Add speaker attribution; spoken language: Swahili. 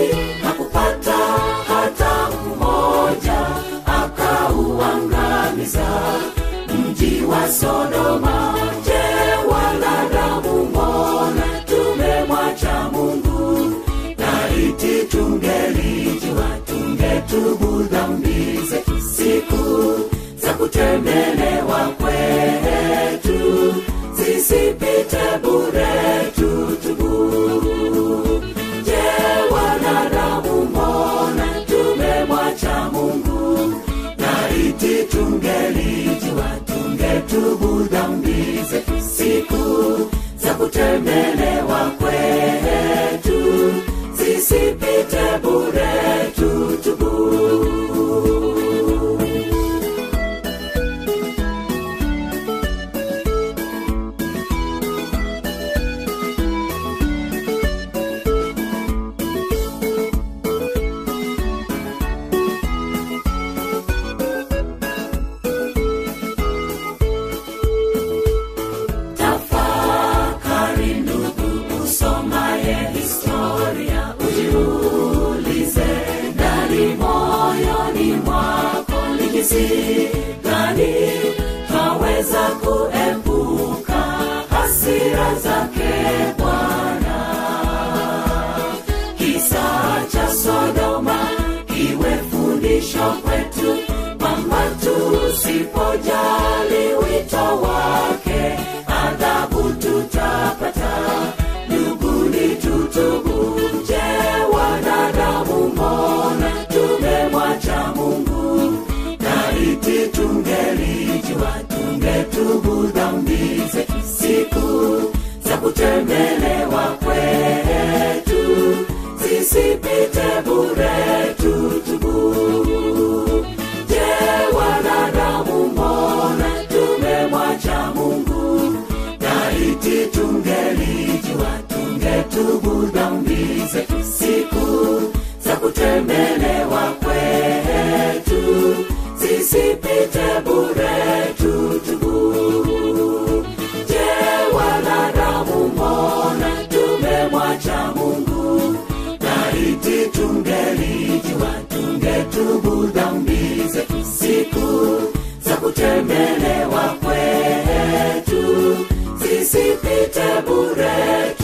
Speaker 1: hakupata hata mmoja akauangamiza mji wa sodoma je wanadamu mbona tumemwacha mungu laiti tungelijua tungetubu dhambi zetu siku za kutembelewa kwetu zisipite bure tutubu je wanadamu mbona tumemwacha mungu laiti tungelijua tungetubu dhambi zetu siku za kutembelewa kwetu zisipite bure tutubu tafakari ndugu usomaye historia ujiulize ndani moyoni mwako ni jinsi gani twaweza kuepuka hasira zake bwana kisa cha sodoma iwe fundisho kwetu kwamba tusipojali wito wake adhabu tutapata duguni tutubu je wanadamu mbona tumemwacha mungu laiti tungelijua tungetubu dhambi zetu siku za kutembelewa kwetu zisipite bure tutubu je wanadamu mbona tumemwacha mungu laiti tungelijua tungetubu dhambi zetu siku za kutembelewa kwetu zisipite bure tutubu je wanadamu mbona tumemwacha mungu laiti tungelijua tungetubu dhambi zetu siku za kutembelewa kwetu zisipite bure